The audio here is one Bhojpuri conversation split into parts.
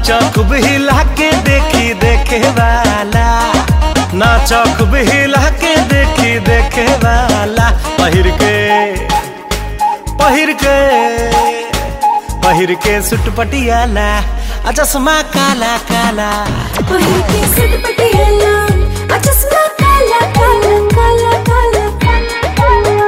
नाचो खूब हिला के देखी देखे वाला नाचो खूब हिला के देखी देखे वाला पहिर के पहिर के पहिर के सुट पटियाला आ चश्मा काला काला पहिर के सट पटियाला आ चश्मा काला काला काला काला काला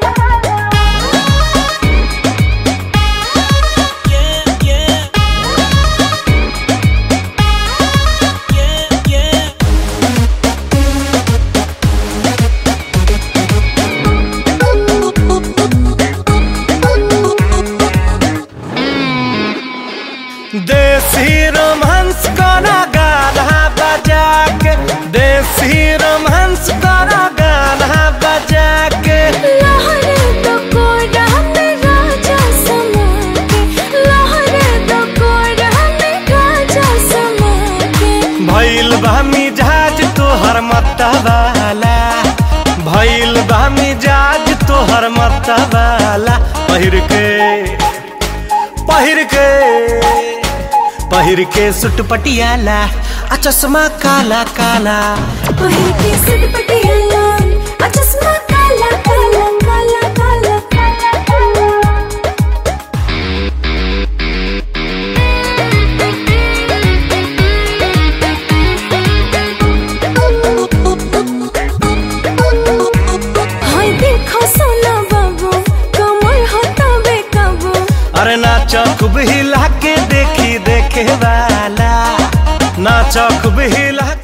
देसी रोमांस करा गाना बजा के देसी रोमांस करा गाना बजा के लहरे तो कोड़ा में राजा समा के लहरे तो कोड़ा में राजा समा के भइल बा मिजाज तोहर मतवाला भइल बा मिजाज तोहर मतवाला पहिर के पहिर के पहिर के सुट पटियाला आ चश्मा काला काला पहिर के सट पटियाला आ चश्मा काला काला काला काला काला हाय देखो सोना बाबू कमर हटावे काबू अरे नाचो खूब हिला के देखी देखे वाला नाचो खूब हिला